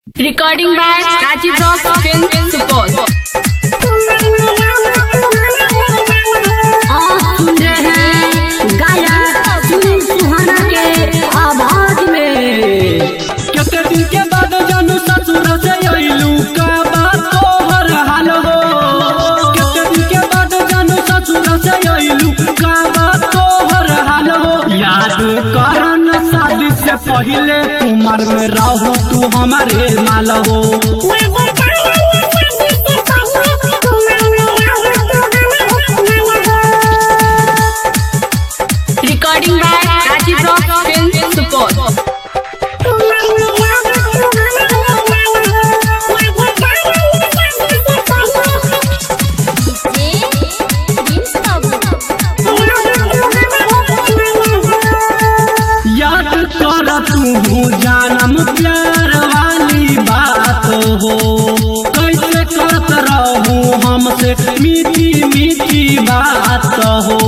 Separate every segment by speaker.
Speaker 1: Recording by Rajiv Rock Film Support.
Speaker 2: आप सुन रहे हैं गायक सुनील सुहाना के आवाज में
Speaker 3: केते दिन के बाद जानू ससुर से अइलू का बात तोहर हाल हो केते दिन के बाद जानू ससुर से अइलू का बात तोहर हाल हो याद कर न शादी से पहले उम्र में रहू तू हमारे माल हो
Speaker 1: Recording by Rajiv Rock Film Support.
Speaker 3: याद कर तू जानम प्यार वाली बात हो कैसे करत रहू हमसे मीठी मीठी बात हो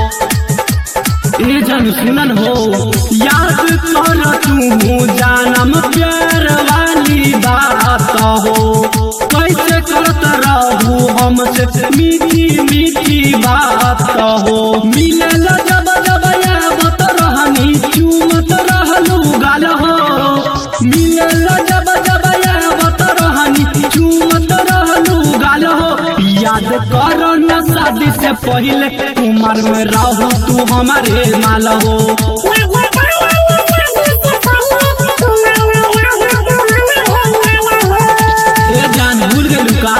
Speaker 3: ए जन सुनन हो याद कर तू जानम प्यार वाली बात हो कैसे करत रहू हमसे मीठी मीठी बात हो मिलल जब जब यावत रहनी चूमत रहलू गाल हो मिलल जब जब यावत रहनी चूमत रहलू गाल हो याद कर न शादी से पहले उम्र में रहू तू हमारे माल हो ए जान भूल गलू का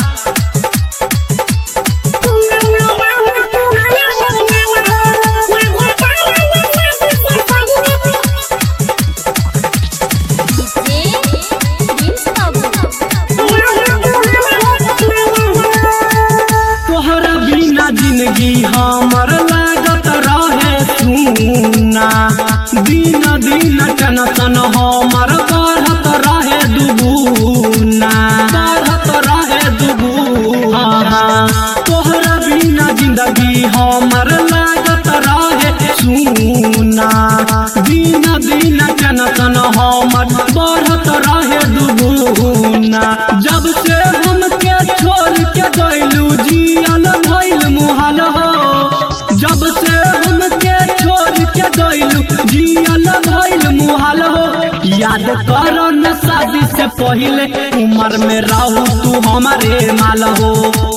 Speaker 3: तोहरा बिना जिंदगी हमर लागत रहे सुना दिन दिन टेंशन हमर बढ़त रहे दुगुना बढ़त रहे दुगुना तोहरा बिना जिंदगी हमर लागत रहे सुना दिन दिन टेंशन हमर बढ़त रहे दुगुना जब से हमके छोड़ के गइलू जियल भइल मुहाल हो जब से हमके छोड़ के गइलू जियल भइल मुहाल हो याद कर न शादी से पहले उम्र में रहू तू हमारे माल हो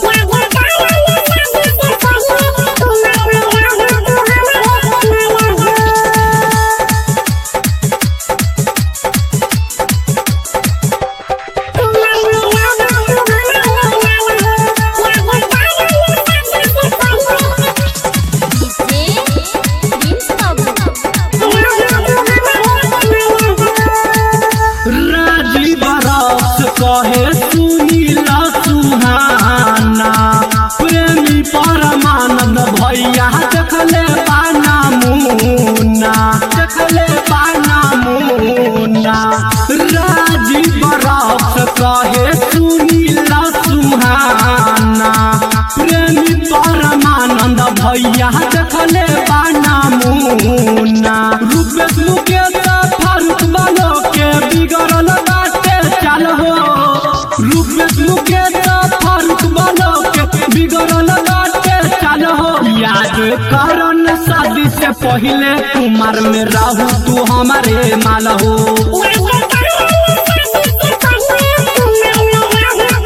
Speaker 3: राजीव रस कहे सुनीला सुहाना प्रेमी परमानंद भैया देखले पाना मुन्ना देखले पाना मुन्ना राजीव रस कहे सुनीला सुहाना प्रेमी परमानंद भैया देखले पाना मुन्ना रूपेश मुकेश फारूक बालो के बिगड़ल बाटे चाल हो रूपेश मुकेश फारूक बालो के बिगड़ल बाटे चाल हो याद करन शादी से पहले उम्र में रहू तू हमारे माल हो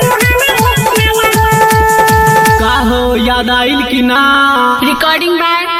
Speaker 3: का हो याद आइल कि ना
Speaker 1: Recording by